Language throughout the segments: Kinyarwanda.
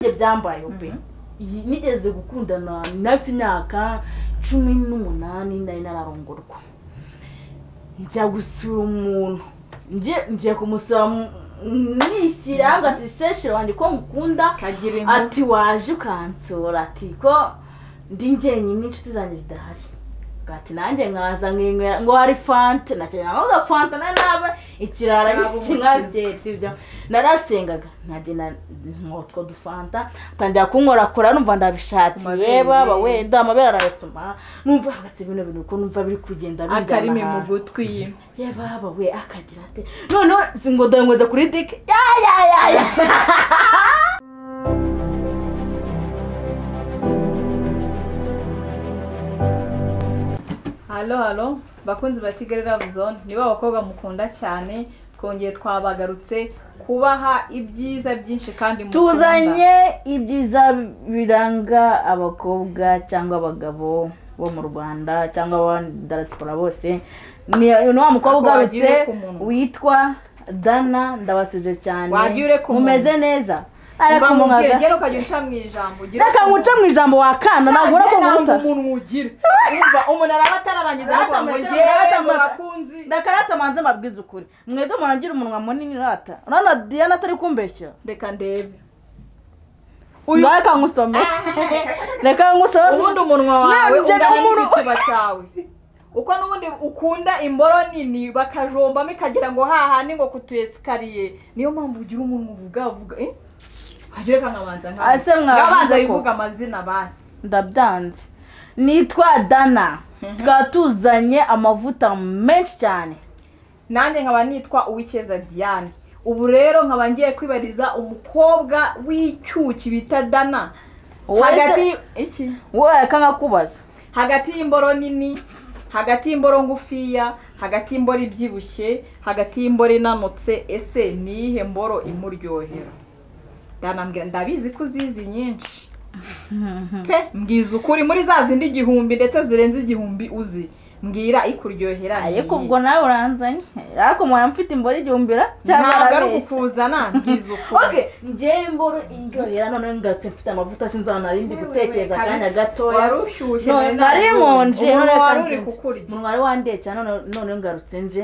burya byambayeho pe nigeze gukundana nafite imyaka cumi n'umunani nari nararongorwa njya gusura umuntu njye kumusura nishyira ngo ati seshe wanjye ko ngukunda ati waje ukansura ati ko ndi njyenyine inshuti zanjye zidahari ati nanjye nkaza nkinywera ngo hari fanta nakenera ngo fanta na nawe ikirara kinyabyeri sibyo narasengaga nkagenda nkotwo dufanta ntangira kunkorakora numva ndabishatiye baba wenda amabere arayasoma numva hagati bino bintu uko numva biri kugenda bijyana akarimi mu gutwi ye ye baba we akagira ate noneho ngo ndabinyweza kuri dike ya ya ya ya halo halo bakunzi ba kigali love zone nibo abakobwa mukunda cyane twongeye twabagarutse kubaha ibyiza byinshi kandi mukunda tuzanye ibyiza biranga abakobwa cyangwa abagabo bo mu rwanda cyangwa abadalasipora bose ni ni wa mukobwa Ako wagiye ugarutse ureka umuntu. witwa dana ndabasuje cyane Wagiye ureka umuntu. mumeze neza Mba ariko mubwire mwagasa. gera ukajya uca mu ijambo ugire reka ukuntu- nguce mu ijambo wa kana ntabwo Nge urabona ntabwo guta umuntu ugira Urumva, umuntu araba atararangiza ariko ngo Aratamureka, ngewe aratamureka. murakunzi reka rata manze mbabwize ukuri mwebwe murangira umunwa munini rata urabona diana atari kumbeshyira reka ndebe uyu reka ngusome reka ngusome ubundi umunwa wawe Nabyo ungana umuntu- n'igituba cyawe uko n'ubundi ukunda imboro nini bakajombamo ikagira ngo hahandi ngo ku tu esikariye niyo mpamvu ugira umuntu uvuga avuga eh wagira reka nkabanza Ah, se mwavuze nkabanza ko- bivuga amazina basi ndabyanze nitwa dana tukaba tuzanye amavuta menshi cyane nanjye nkaba nitwa uwicyeza diane ubu rero nkaba ngiye kwibariza umukobwa w'icyuki bita dana Wese- hagati iki wowe reka nkakubaza hagati y'imboro nini hagati y'imboro ngufiya hagati y'imboro ibyibushye hagati y'imboro inanutse ese ni iyihe mboro imuryohera ndanambwira ndabizi ko uzizi nyinshi pe mbwiza ukuri muri za zindi igihumbi ndetse zirenze igihumbi uzi mbwira ikuryohera ni ariko iyihe? ubwo nawe uranzanye ariko mwaba mfite imboro igihumbira cyangwa ntabwo ari arabeshya. ukukuzana mbwiza ukuri oke njyewe imboro indyohera noneho ngatse mfite amavuta sinzi ahantu narindi gutekereza akanya gatoya wari ushyushye No, nari nari nabonye. nkonje umunwa none wari reka uri nze- kukurya umunwa wari wandeye cyane none- noneho ngarutse nje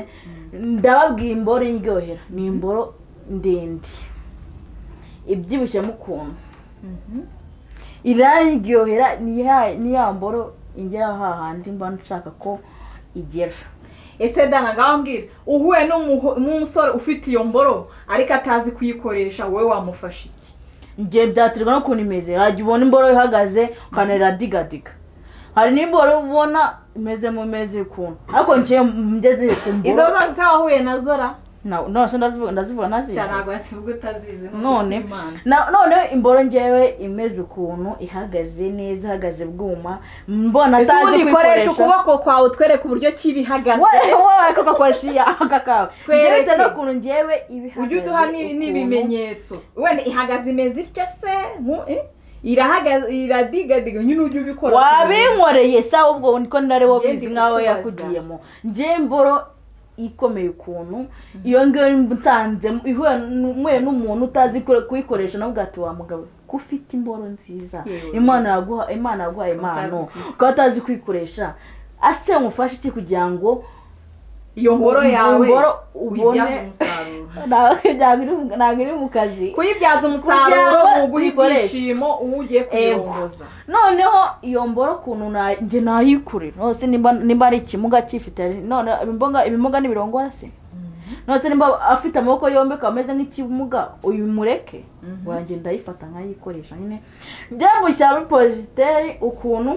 ndababwira imboro indyohera ni imboro ndende ibyibushyemo ukuntu irandyohera ni ya- ni ya mboro ingera hahandi mba nshaka ko igera ese dana ngaho mbwira uhuye n'umuho- n'umusore ufite iyo mboro ariko atazi kuyikoresha wowe wamufasha iki njye byaterwa n'ukuntu imeze wajya ubona imboro ihagaze ukanarira digadiga hari n'imboro ubona imeze mu meze ukuntu ariko njyewe ngeze ku izo mboro zose wahuye nazo ra na- nose ndazivuga- ndazivuga nazizi cyane ntabwo wasibuga utazizi ni none Imana. na- none imboro ngewe imeze ukuntu ihagaze neza ihagaze bwuma mbona ese atazi ubundi koresha kuyikoresha ukuboko kwawe utwereke uburyo ki iba ihagaze wowe wowe ariko ugakoresha iya aka kawe njyewe Twereke. bitewe n'ukuntu ngewe iba ihagaze ujye uduha n'ibi- ukuntu. n'ibimenyetso wenda ihagaze imeze ityo se nku- eh? irahagaze iradigadiga nyine ujye ubikora wabinkoreye sawa ubwo niko nari wabizi Ngende nkawe kukubaza. yakugiyemo ngewe imboro ikomeye ukuntu iyo ngiyo nsanze ihuye n'umwe n'umuntu utazi kure- kuyikoresha nawe ugahita wa mugabo ko ufite imboro nziza Yewe. imana yaguha imana yaguhaye impano Utazi kuyikoresha. ukaba utazi kuyikoresha ase umufashe iki kugira ngo iyo mboro yawe imboro uyibyaze ubone umusaruro ntabwo iri- ntabwo iri mu kazi kuyibyaza Kugira umusaruro ngo muguha tuyikoreshe. ibyishimo uwo ugiye kuyirongoza noneho iyo mboro ukuntu na- njye nayikure nose nimba nimba ari ikimuga cyifite none ibimuga ibimuga n'ibirongora se nose nimba afite amaboko yombi akaba ameze nk'ikimuga uyu mureke wanjye ndayifata nkayikoresha nyine njya gushyira muri poziteri ukuntu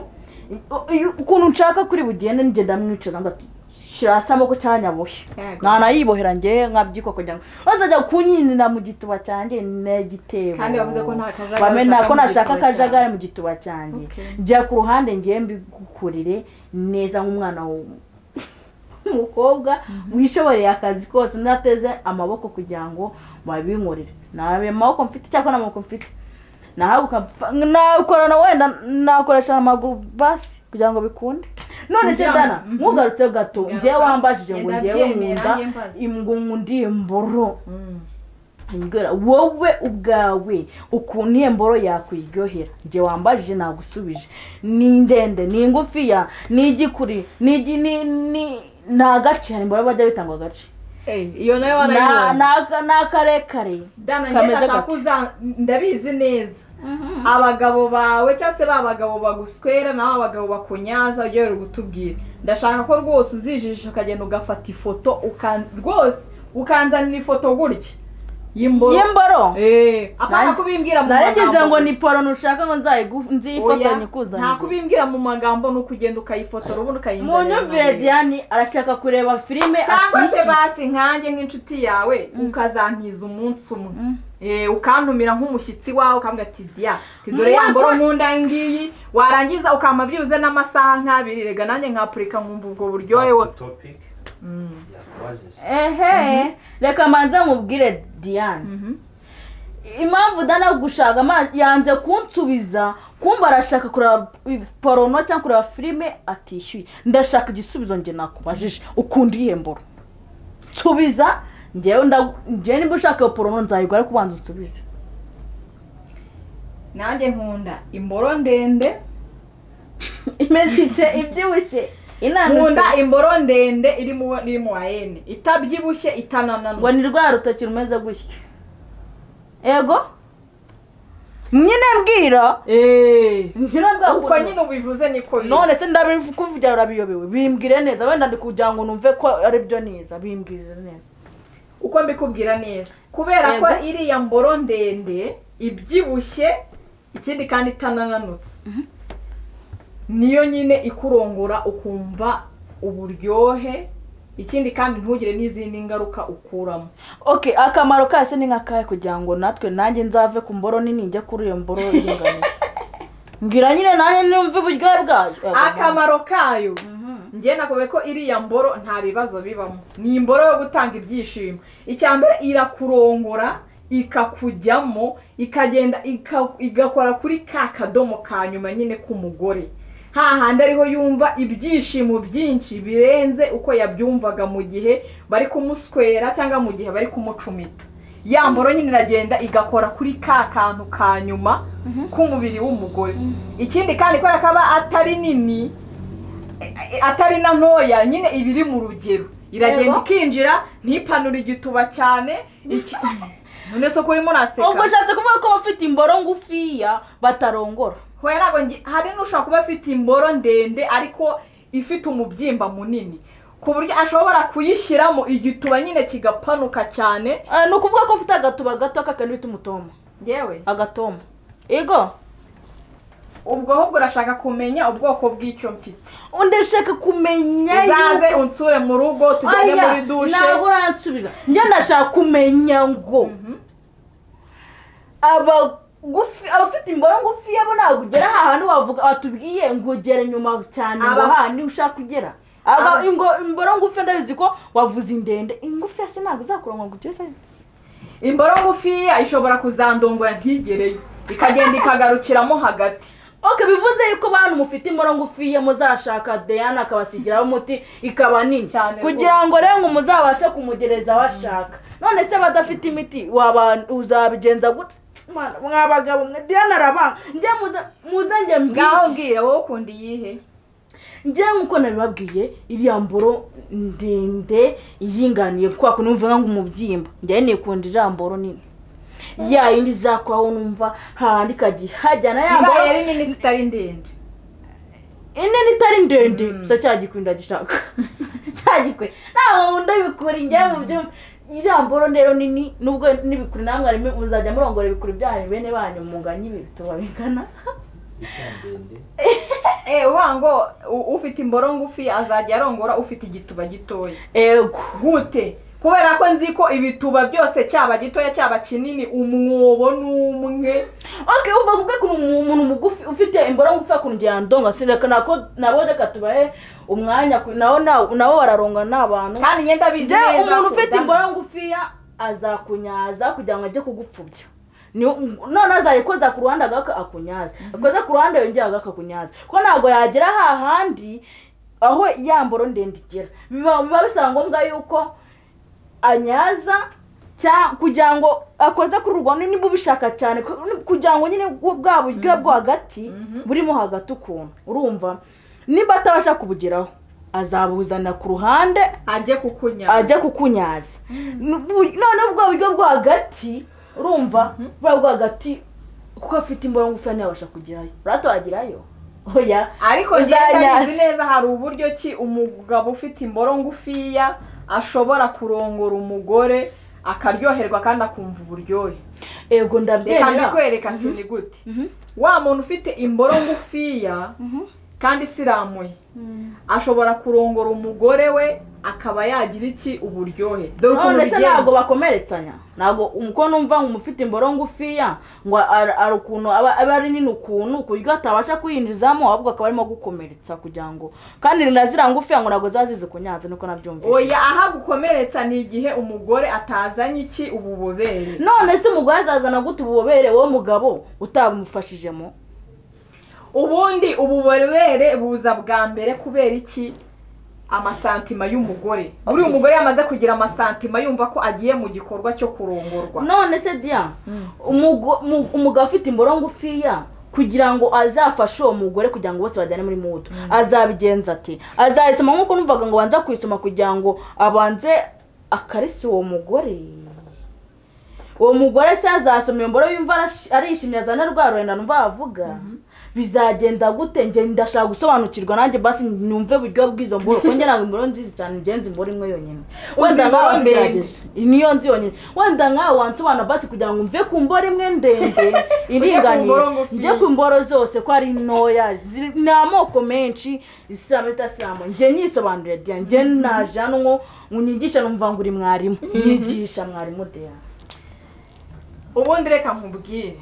u- uyu- ukuntu nshaka kuri bugende njye ndamwicuza ngo ati shyira hasi amaboko cyangwa nyabuhe Yego. ntanayibohera njye nkabyiko kugira ngo bazajya kunyinira mu gituba cyanjye n'igitebo Kandi yavuze ko nta kajagari bamena ushaka ko mu nashaka gituba cyanjye. akajagari mu gituba cyanjye Okay. njya ku ruhande ngewe mbigukurire neza nk'umwana w- w'umukobwa wishoboreye akazi kose nateze amaboko kugira ngo babinkorere ntabe amaboko mfite cyangwa nta maboko mfite nahaguka mfa- nakorana wenda nakoresha amaguru basi kugira ngo bikunde none se Kugira ngo- dana Mhm. ntugarutse gato Ngaruka. ngewe wambajije ngo Njye ngewe ndabyemera, nkunda njye mbaza. im- ngo nkunda iyi mboro Angela, wowe ubwawe ukuntu iyo mboro yakwiryohera njye wambajije nagusubije ni ndende ni ngufiya ni igikuri ni igi- ni ni- ni agace hari imboro bajya bitanga agace iyo nayo ni a- ni warayibonye aka- ni akarekare dana njye kameze ndashaka gate. uza ndabizi neza abagabo bawe cyangwa se ba bagabo baguswera nawe abagabo bakunyaza ujye wera kutubwira ndashaka ko rwose uzijijisha ukagenda ugafata ifoto ukan- rwose ukanzanira ifoto gutya y'imboro y'imboro Eh, apana Nanjye- kubimbwira mu naragize magambo ngo ni gusa. poro nushaka ngo nzayigu- Oya, nziyifatanye kuzanira nta kubimbwira mu magambo ni ukugenda ukayifotora ubundi mu ukayinzanira nyumvire diane arashaka kureba filime cyangwa se atishimye basi nkanjye nk'inshuti yawe ukazantiza umunsi umwe Eh, ukantumira nk'umushyitsi wawe ukambwira ati diya ati dore ya Mwaka- mboro nkunda iyi ngiyi warangiza ukampa byibuze n'amasaha nk'abiri rega nanjye nkapurika nkumva ubwo buryohe Back wo to topic yakubajije ehe reka manza nkubwire diane impamvu dana gushaka ama- yanze kunsubiza kumva arashaka kureba porono cyangwa kureba filime atishyuye ndashaka igisubizo njye nakubajije ukunda ihemboro nsubiza njyewe ndagu- njyewe niba ushaka iyo porono nzayigura ariko ubanza unsubize nanjye nkunda imboro ndende imeze ite ibyibushye inanutse nkunda imboro ndende iri mu iri mu wayene itabyibushye ngo ni itanananutse rwa rutoki rumeze gutya yego nyine mbwira Eh, nyine uko mbwira nyine ubivuze niko biri none se ndabivugira urabiyobewe bimbwire neza wenda ndi kugira ngo numve ko ari byo neza bimbwire neza uko mbikubwira neza kubera ko Yego. iriya mboro ndende ibyibushye ikindi kandi itanananutse niyo nyine ikurongora ukumva uburyohe ikindi kandi ntugire n'izindi ngaruka ukuramo ok akamaro kayo se ni nk'akahe kugira ngo natwe nanjye nzave ku mboro nini njya kuri iyo mboro iringaniye mbwira nyine nanjye numve uburyohe bwayo Yego, akamaro kayo njye nakubwiye ko iriya mboro nta bibazo bibamo ni imboro yo gutanga ibyishimo icya mbere irakurongora ikakujyamo ikagenda ika- igakora kuri ka kadomo ka nyuma nyine k'umugore hahandi ariho yumva ibyishimo byinshi birenze uko yabyumvaga mu gihe bari kumuswera cyangwa mu gihe bari kumucumita ya mboro nyine iragenda igakora kuri ka kantu ka nyuma k'umubiri w'umugore ikindi kandi kubera ko aba atari nini e- atari na ntoya nyine iba iri mu rugero iragenda Yego. ikinjira ntipanure igituba cyane iki- none se ko urimo uraseka ubwo ushatse kuvuga ko bafite imboro ngufiya batarongora Hoya ntabwo ngi- hari n'ushobora kuba afite imboro ndende ariko ifite umubyimba munini ku buryo ashobora kuyishyiramo igituba nyine kigapanuka cyane Ah, ni ukuvuga ko ufite agatuba gato kakandi bita umutoma yewe agatoma yego ubwo ahubwo urashaka kumenya ubwoko bw'icyo mfite ndashaka kumenya uzaze yuko- unsure mu rugo tujyane Aya, muri dushe ntabwo uransubiza njye ndashaka kumenya ngo abagufi abafite imboro ngufi bo ntabwo ugera ahantu wavuga batubwiye ngo ugere nyuma cyane ngo Aba- hahandi ushaka kugera Aba- Aba- ingo- imboro ngufi ndabizi ko wavuze indende ingufi se ntabwo izakurangwa ngo ugere se imboro ngufiya ishobora kuzandongora ntigereyo ikagenda ikagarukiramo hagati ok bivuze yuko bantu mufite imboro ngufiya muzashaka deyana akabasigiraho umuti ikaba nini Cyane kugira ngo rero ngo muzabashe kumugereza aho ashaka none se badafite imiti waba uzabigenza gute Mwana, mwa bagabo mwe deyana arabanga njye muza- muze njye mbwire ngaho mbwira wowe ukunda iyihe njye nk'uko nabibabwiye iriya mboro ndende yinganiye kubera ko numva ngo umubyimba njye nikunda iriya mboro nini ya yindi izakoraho numva hahandi ikajya ihajyana ya mboro ibaye ari nini zitari ndende ine nitari ndende gusa cya gikwi ndagishaka cya gikwi ntabwo ndabikura njyewe mu byo iriya mboro rero nini nubwo n'ibikuri namwe harimo muzajya murongora ibikuri byanyu bene banyu munganye ibi bituba bingana icya ndende eh uvuga ngo u- ufite imboro ngufi azajya arongora ufite igituba gitoya ego gute kubera ko nzi ko ibituba byose cyaba gitoya cyaba kinini umwobo n'umwe ok uva kubwe ukuntu umu- umuntu mugufi ufite imboro ngufi akuntu njye yandonga si reka nako nabo reka tubahe umwanya ku- nawo nawo- nabo bararongana ni abantu kandi njye ndabizi njye neza umuntu ko ufite Dan- imboro ngufiya azakunyaza kugira ngo ajye kugupfubya Ni- none azayikoza ku ruhande agaka akunyaza akoza ku ruhande yongera agaka akunyaza kuko ntabwo yagera hahandi aho ya mboro ndende igera biba biba bisaba ngombwa yuko anyaza cya- kugira ngo akoze kuri urwo ni niba ubishaka cyane ku- kugira ngo nyine bwo- bwa buryo bwo hagati burimo hagati ukuntu urumva niba atabasha kubugeraho azabuzana ku ruhande ajye kukunyaga ajya kukunyaza N'ubu- noneho bwa buryo bwo hagati urumva buriya bwo hagati kuko afite imboro ngufi ntiyabasha kugerayo uratohagerayo oya ariko njyewe uzanyaza. ndabizi neza hari uburyo ki umugabo ufite imboro ngufiya ashobora kurongora umugore akaryoherwa kandi akumva uburyohe ego reka ndabyemera mbikwereka ati ni gute wa muntu ufite imboro ngufiya kandi isilamuye ashobora kurongora umugore we akaba yagira iki uburyohe dore ukuntu none se ntabwo bigenza bakomeretsanya ntabwo umukono numva ngo umufite imboro ngufiya ngo ar- ari ukuntu aba aba ari nini ukuntu ku buryo atabasha kwinjizamo ahubwo akaba arimo gukomeretsa kugira ngo kandi na ziriya ngufiya ngo ntabwo ziba zizi kunyaza niko nabyumvise oya aha gukomeretsa ni igihe umugore atazanye iki ubu bubere none se umugore azazana gute ububobere wowe mugabo utamufashijemo ubundi ububobere buza bwa mbere kubera iki amasantima y'umugore buriya umugore yamaze kugira amasantima yumva ko agiye mu gikorwa cyo kurongorwa none se diya umugo- mu- umugabo ufite imboro ngufiya kugira ngo azafashe uwo mugore kugira ngo bose bajyane muri mutu azabigenza ati azayisoma nk'uko numvaga ngo banza kuyisoma kugira ngo abanze akarisi uwo mugore uwo mugore se azasoma iyo mboro yumva arashi- arishimye azana rwa rurenda numva avuga bizagenda gute njye ndashaka gusobanukirwa nanjye basi numve buryo bw'izo mboro kuko njye ntabwo imboro nziza cyane ngenzi imboro imwe yonyine wenda imboro nkawe ndende. wazigerageje niyo nzi yonyine wenda nkawe wansobanura basi kugira ngo mve ku mboro imwe ndende iringaniye mboro ngufi. njye ku mboro zose ko ari ntoya ziri- ni amoko menshi isilamu zidasilamu njye nyisobanurira diya njye naje hano ngo nyigishe numva ngo uri mwarimu nyigisha mwarimu diya ubundi reka nkubwire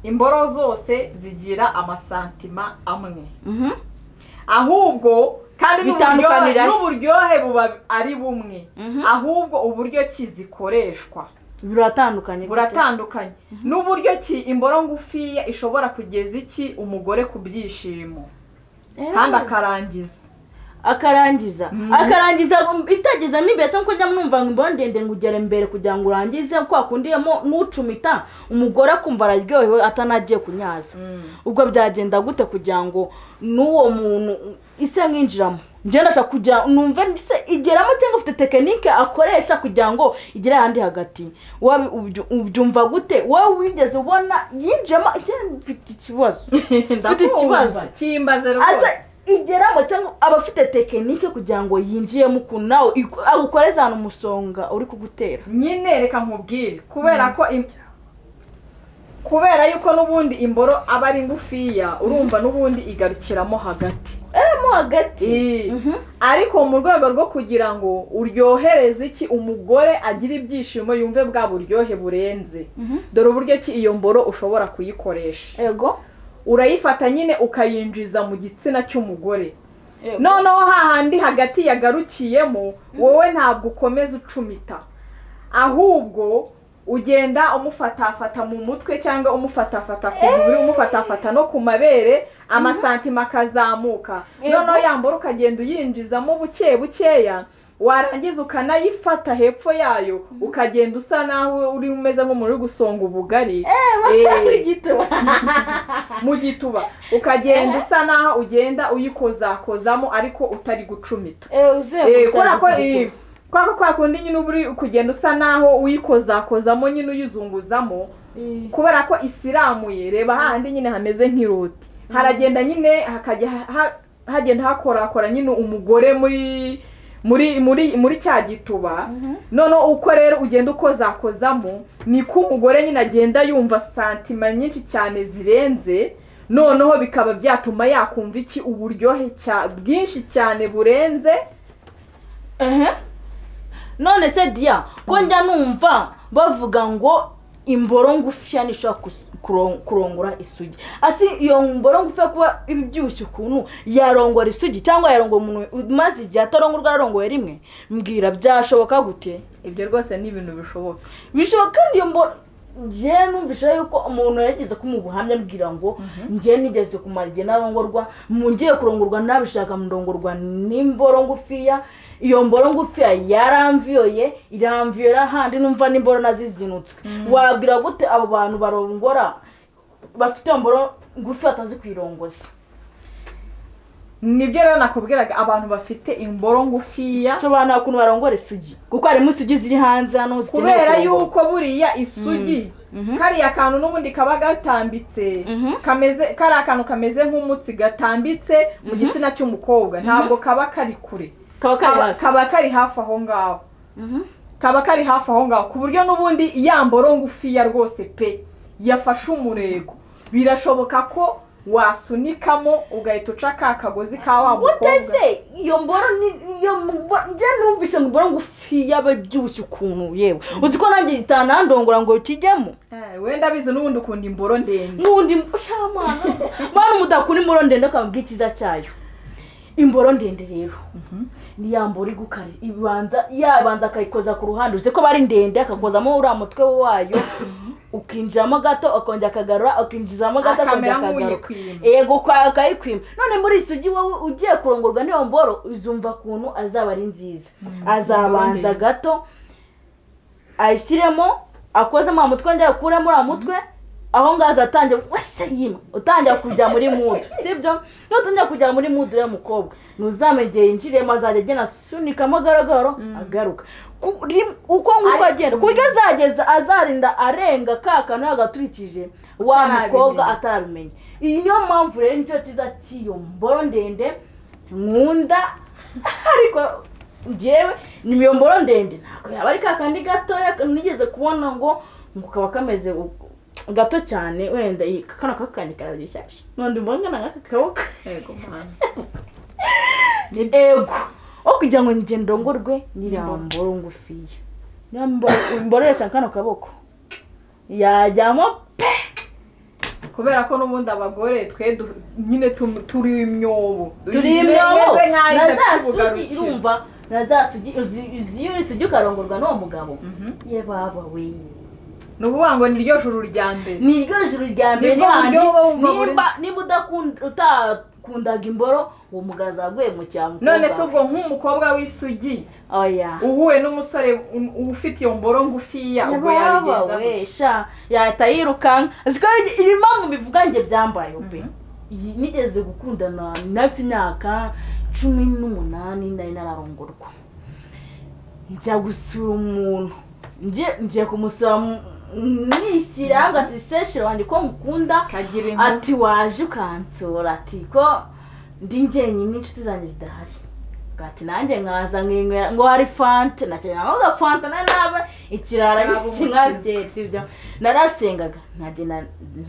imboro zose zigira amasantima amwe Mhm. ahubwo kandi n'uburyohe Bitandukanira- n'uburyohe buba ari bumwe ahubwo uburyo ki zikoreshwa biratandukanye buratandukanye n'uburyo ki imboro ngufiya ishobora kugeza iki umugore ku byishimo Eh, kandi akarangiza akarangiza akarangiza itageza n'imbese nkuko njya numva ngo imboro ndende ngo ugere mbere kugira ngo urangize kwa kundi yamo n'ucumita umugore akumva araryohewe atanagiye kunyaza ubwo byagenda gute kugira ngo n'uwo muntu ise nk'injiramo njye ndashaka kugira numve se igeramo cyangwa ufite tekinike akoresha kugira ngo igere ahandi hagati Wabi- ubyu- ubyumva gute wowe wigeze ubona yinjiramo njye mfite ikibazo mfite ikibazo kimbaze aza rwose igeramo cyangwa aba afite tekinike kugira ngo yinjiyemo ukuntu nawe iku- agukoreze ahantu umusonga uri kugutera nyine reka nkubwire kubera ko im- kubera yuko n'ubundi imboro aba ari ngufiya urumva n'ubundi igarukiramo hagati arimo hagati I- ariko mu rwego rwo kugira ngo uryohereze iki umugore agira ibyishimo yumve bwa buryohe burenze dore uburyo ki iyo mboro ushobora kuyikoresha ego urayifata nyine ukayinjiza mu gitsina cy'umugore Yego. noneho hahandi hagati yagarukiyemo wowe ntabwo ukomeza ucumita ahubwo ugenda umufatafata mu mutwe cyangwa umufatafata ku mubiri umufatafata no ku mabere amasantima akazamuka Yego. noneho yambara ukagenda uyinjizamo buke bukeya warangiza ukanayifata hepfo yayo ukagenda usa naho uri umeze nk'umuntu uri gusonga ubugari basanga Eh igituba mu gituba ukagenda usa naho ugenda uyikozakozamo ariko utari gucumita Eh, kubera ko eh, kubera ko kwa kundi nyine uba uri kugenda usa naho uyikozakozamo nyine uyizunguzamo kubera ko isilamuye reba hahandi nyine hameze nk'iroti haragenda nyine hakajya ha- ha- hagenda hakorakora nyine umugore muri muri muri muri cya gituba noneho uko rero ugenda ukozakozamo niko umugore nyine agenda yumva santima nyinshi cyane zirenze noneho bikaba byatuma yakumva iki uburyohe cya- bwinshi cyane burenze none se diya ko njya numva bavuga ngo imboro ngufiya ntishobora kus- kuron- kurongora isugi asi iyo mboro ngufiya kuba ibyibushye ukuntu yarongora isugi cyangwa yarongora umuntu maze igihe atarongorwa yarongoye rimwe mbwira byashoboka gute ibyo rwose ni ibintu bishoboka bishoboka kandi iyo mboro njye numvisha yuko umuntu yageze ko mu buhamya ambwira ngo njye nigeze kumara igihe narongorwa mu ngiye kurongorwa nabishaka murongorwa n'imboro ngufiya iyo mboro ngufiya yaramviyoye iramviyora handi numva n'imboro nazizinutswe wabwira gute abo bantu barongora bafite iyo mboro ngufi batazi kuyirongoza nibyo rero nakubwiraga abantu bafite imboro ngufiya nsobanura ukuntu barongora isugi kuko harimo isugi ziri hanze hano zikeneye kubera kurongorwa. yuko buriya isugi kariya kantu n'ubundi kaba gatambitse Mhm. kameze kariya kantu kameze nk'umutsi gatambitse mu gitsina cy'umukobwa ntabwo kaba kari kure kaba kari kaba hafi kaba kari hafi aho ngaho Mhm. kaba kari hafi aho ngaho ku buryo n'ubundi ya mboro ngufiya rwose pe yafashe umurego birashoboka ko wasunikamo ugahita uca ka kagozi ka wa mukobwa uteze iyo mboro ni iyo mbo- njye numvise ngo mboro ngufi yaba ibyibushye ukuntu yewe uzi ko nanjye itanandongora ngo kijyemo Eh, wenda abizi n'ubundi ukunda imboro ndende n'undi ushamana mwana umudakura imboro ndende akamubwira icyiza cyayo imboro ndende rero ni ya mboro igukari ibanza yabanza akayikoza ku ruhande uzi ko bari ndende akakozamo uriya mutwe wayo ukinjiramo gato akongera akagarura ukinjizamo gato akongera Akamera akagaruka nk'uyikwima. yego kwa- akayikwima none muri isugi wowe ugiye kurongorwa n'iyo mboro uzumva ukuntu azaba ari nziza azabanza ndende. gato ayishyiremo akozemo uwo mutwe njya akuremo uriya mutwe aho ngaho azatangira wese yima utangira kujya muri mudu sibyo nutangira kujya muri mudu rero mukobwa ntuzamenye igihe yinjiriyemo azajya agenda asunikamo agaragaro agaruka Ku- rim- uko nguko Ari- agenda ku buryo azageza azarinda arenga ka kantu yagaturikije wa Atarabimenya. mukobwa atarabimenya iyi niyo mpamvu rero nicyo cyiza cy'iyo mboro ndende nkunda ariko njyewe ni iyo mboro ndende ntabwo yaba ari ka kandi gatoya nigeze kubona ngo ngo kaba kameze u- gato cyane wenda iyi- kano kaboko kanjye karabyibushye nundi mbona n'aka kaboko yego mwana ego aho kugira ngo njye ndongorwe n'iriya mboro ngufiya niyo mbo- mboresha kano kaboko yajyamo pe kubera ko n'ubundi abagore twe du- nyine tu- turi imyobo turi imyobo Imeze nk'aho na za idafite sugi ubugarukiro. urumva na za sugi uzi- uzi iyo uri sugi ukarongorwa n'uwo mugabo ye baba we ni ukuvuga ngo ni ryo juru rya mbere ni iryo juru rya mbere Nibwo n'ahandi buryo buba bumva buri- nimba nimba udakunda utakundaga imboro uwo mugabo azaguye mu cyamu none se ubwo nk'umukobwa w'isugi oya uhuye n'umusore u- ufite iyo mboro ngufiya ubwo yabigenza gute? yababawe sha yahita yirukanka aziko iri mpamvu mbivuga njye byambayeho pe Iyi- nigeze gukundana nafi imyaka cumi n'umunani nari nararongorwa njya gusura umuntu njye njye kumusura mu- nishyira hagati sesheri wanjye ko ngukunda kagira inkuru. ati waje ukansura ati ko ndi njyenyine inshuti zanjye zidahari ati nanjye nkaza nkinywera ngo hari fante nakenera ngo gafanta na nabe ikirara Ntabwo kinywabyeri sibyo narasengaga nkagenda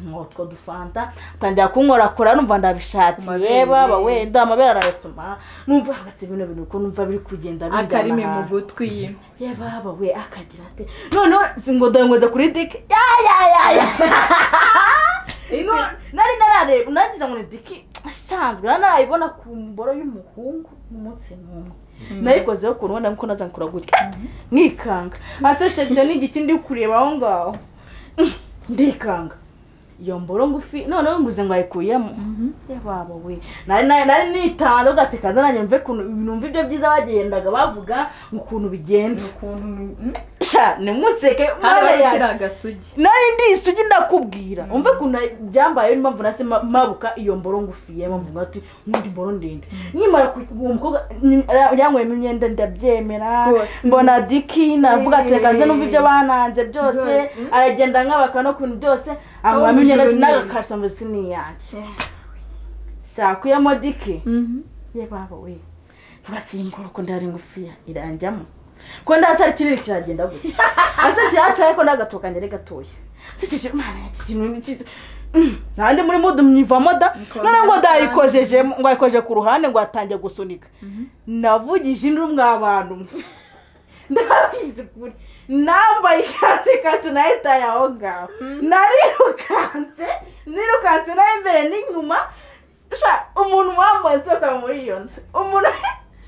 nkotwo dufanta ntangira kunkorakora numva ndabishatse Amabere. yeba aba wenda amabere arayasoma numva hagati bino bintu uko numva biri kugenda bingana akarimi mu ahantu gutwi yababa we akagira ate noneho ngo ndongweze kuri dike ya ya ya ya No- nari narareba nagize ngo ni diki asanzwe nari narayibona ku mboro y'umuhungu umunsi n'umwe nayikozeho ukuntu wenda nkuko nazakora gutya nkikanga asesheje icyo ni igiki ndi kureba aho ngaho Mm, ndikanga iyo mboro ngufi noneho nguze ngo ayikuyemo yababa we nari nari- nari nitanze ugateka nanjye mve ukuntu numva ibyo byiza bagendaga bavuga ukuntu bigenda ukuntu sha nimunseke mwana hariho yanjye kiriya gasugi nari ndi isugi ndakubwira umve ukuntu byambayeho niyo mpamvu nase ma- mabuka iyo mboro ngufiye mpamvu ngo ati nk'undi mboro ndende nkimara ku- uwo mukobwa ni- ara- yanyweyemo imyenda ndabyemera Rwose. mbona diki navuga ati reka nze numva ibyo bananze byose Rwose. aragenda nkabaka no kuntu byose anywamo mu imyenda ijoro ni nawe ibi. kasamba si n'iyanjye sakuyemo diki ye baba we nturatsingura ko ndari ngufiya iranjyamo ko ndasara kinini kiragenda gutya asa kiracaye ko ndagatoka ngere gatoya sikije mana iki kintu ni cyiza Mm, nande muri mudu mwivamo da Niko- none ngo ndayikozejemo ngo ayikoje ku ruhande ngo atangiye gusunika navugije induru mwa bantu mwe ndabizi kuri nambaye ikanzu ikanzu nayo itaye aho ngaho narirukanse nirukanse nayo imbere n'inyuma sha umuntu wambaye nsohoka muri iyo nzu umuntu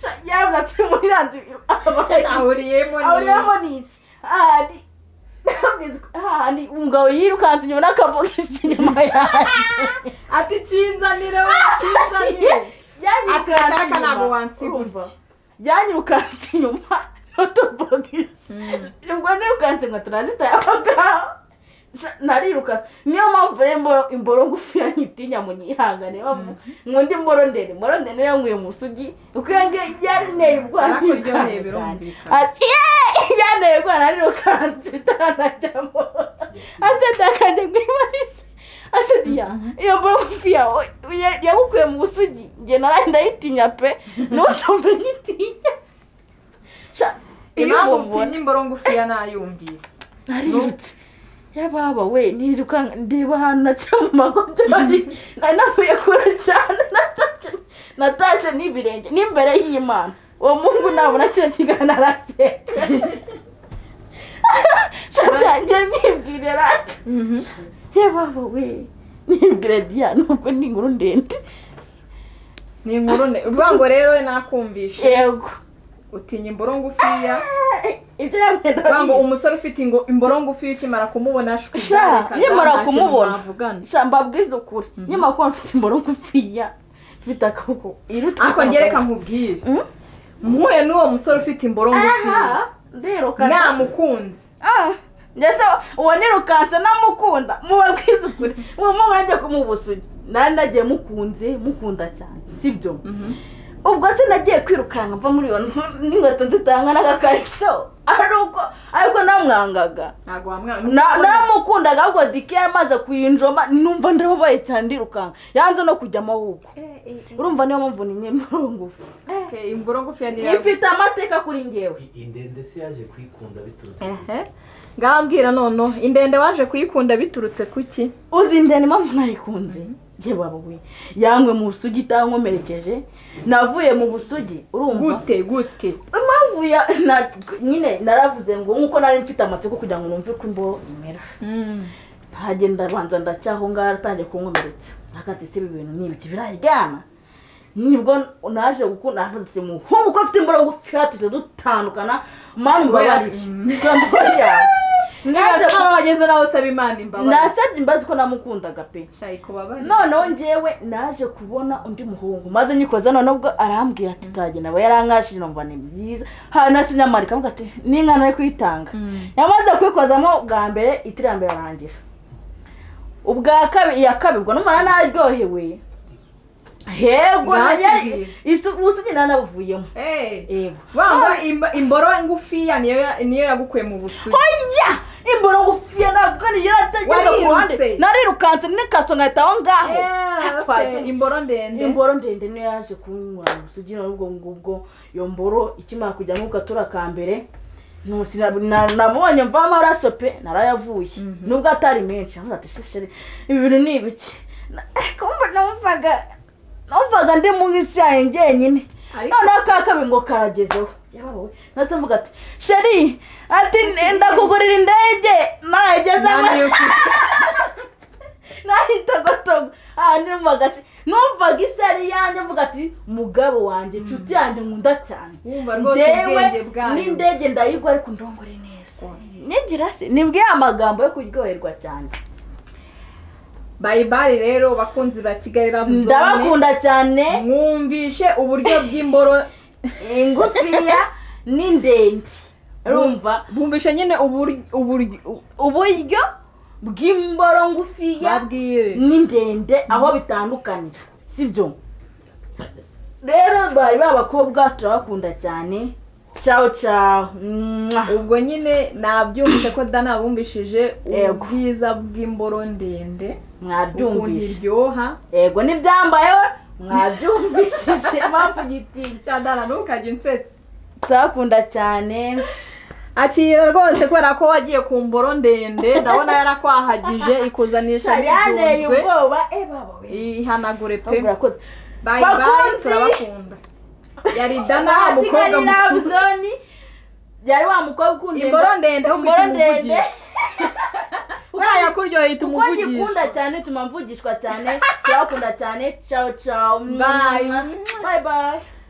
sha yabwatsi muri iriya nzu abaye ahuriyemo ni ahuriyemo ni iki ahari ndababwiza ko hahandi umugabo yirukanse inyuma n'akabogisi inyuma yanjye ati kinzanire we kinzanire Ati akaraka ntabwo wansiga urumva utya. yanyirukanse inyuma n'utubogisi ubwo nirukanse nka turazita yabagaho narirukanse niyo mpamvu rero imbo- imboro ngufiya nyitinya mu nyihangane nkunda imboro ndende imboro ndende niyo nkwiye mu sugi uko iyo ngiyo yari nteye ubwoba Yarakuryoheye, ntirukanse cyane. birumvikana. Ati, "Yee!" yanteye ubwoba narirukanse itaranajyamo aseda akajya kwibarisa asediya iyo mbura ngufi yawe ya- yagukuye mu busugi njye naraye ndayitinya pe n'usumba nyitinya Sha, iyo impamvu mubona utinya imboro ngufiya nayumvise narirutse yababa we nirukanka ndeba ahantu naca mu magobyari nari navuye kure cyane natashye natashye n'ibirenge n'imbere y'imana uwo mungu nabona kino kiganiro araseka shatangiye nibwire rata yababa we nibwira diya nubwo ni inkuru ndende ni inkuru ne uvuga ngo rero we nakumvishe yego utinya imboro ngufiya ibyo yamwenda uvuga ngo umusore ufite ingo- imboro ngufiya ukimara kumubona shwi Sha, byarekaga, nkimara nta kintu kumubona. mwavugana. shamba bwiza ukuri nyuma kuba mfite imboro ngufiya mfite akaboko iruta ariko ngereka nkubwire Mm? mpuye n'uwo musore ufite imboro ngufiya aha ndirukanka namukunze ndetse uwo nirukanse namukunda muba bwiza ukuri uwo muntu ajya kumubusugi nari nagiye mukunze mukunda cyane sibyo ubwo se nagiye kwirukanka mva muri iyo nzu n'inkweto nzitanga n'agakariso ari uko ariko namwangaga ntabwo wamwana Na- naramukundaga ahubwo dike yamaze kuyinjoma numva ndababaye cyane ndirukanka yanze no kujya amahugurwa urumva niyo mpamvu ni nyemero ngufi Okay, imboro ngufiya ni ifite amateka kuri ngewe iyi ndende se yaje kuyikunda biturutse ku Ehe. ngambwira noneho indende waje kuyikunda biturutse ku ki uzindana impamvu nayikunze yewe babuwe yanywe mu busugi itankomerekeje navuye mu busugi urumva gute gute impamvu ya na- nyine naravuze ngo nk'uko nari mfite amatsiko kugira ngo numve ko imboro imera Mm. ntagenda abanza ndacyaho ngaho aratangiye kunkomeretsa nakati se ibi bintu ni ibiki biraryana nibwo naje gukunda navuze ati muhungu ko afite imboro ngufi tuze dutandukana mani mubabarire Mm. Mubabarire. naje niba nawe wageze nawe usaba imana imbabazi nasabye imbazi ko namukundaga pe shayi kubabara noneho ngewe naje kubona undi muhungu maze nyikoza none ubwo arambwira ati tagenda aba yarankashije numva ni byiza hano asinya amarika avuga ati n'inka nari kuyitanga Mm. yamaze kwikozamo bwa mbere itira ya mbere arangira ubwa kabiri iya kabiri ubwo n'umwana naryohewe hego Batubwiye. ubusugi nari nabuvuyemo Eh. yego wanga imba- imboro ngufiya niyo ya- niyo yagukuye mu busugi oya imboro ngufiya ntabwo niyo yarategetse ku ruhande Warirutse. narirukanse n'ikaso ngahita aho ngaho Eh, Atwaye. okay. imboro ndende imboro ndende niyo yaje kunyura umusugi nawe ubwo ngubwo iyo mboro ikimara kujya mu gatura ka mbere ntusi na- na- namubonye mvamo amaraso pe narayavuye nubwo atari menshi aho ati sheshere ibi bintu ni ibiki Na- eh, kumbe numvaga numvaga ndi mu isi yanjye njyenyine Ariko- noneho ka kabiri ngo karagezeho yabawe nase mvuga ati sheri ati ndakugurira indege narayigeze Naniwe ku- nahitagotogo aha numvaga se numvaga isi ari iyanjye mvuga ati mugabo wanjye inshuti yanjye nkunda cyane Wumva rwose ubwenge bwayo. n'indege ndayigwa ariko ndongore neza Rwose. nigira se nibwiye amagambo yo kuryoherwa cyane bayibari rero bakunzi ba kigali ravuzone ndabakunda cyane mwumvishe uburyo bw'imboro ingufiya n'indende urumva bumvishe nyine ubur- uburyo u- uburyo bw'imboro ngufiya babwire ni ndende aho bitandukanira sibyo rero bari babakobwa turabakunda cyane cyawo cyawo Mwah. ubwo nyine nabyumvishe ko da nabumvishije Yego. ubwiza bw'imboro ndende ukuntu mwabyumvise iryoha yego n'ibyambayeho mwabyumvishije mpamvu gitinya cyadana ntukajya unsetsa turabakunda cyane akira rwose kubera ko wagiye ku mboro ndende ndabona yarakwahagije ikuzaniye yaneye n'ibyunzwe ubwoba eh, baba we. ihanagure pe Ahubwo urakoze bayi bayi Bakunzi! turabakunda yari dana aha umukobwa kigali mukuru ravuzoni yari wa mukobwa ukunda imboro ndende imboro ufite ndende umuvugisha buriya kuryoheye ihita kuko umuvugisha ngikunda cyane tuma mvugishwa cyane turakunda cyane ciao ciao Bye. bye bye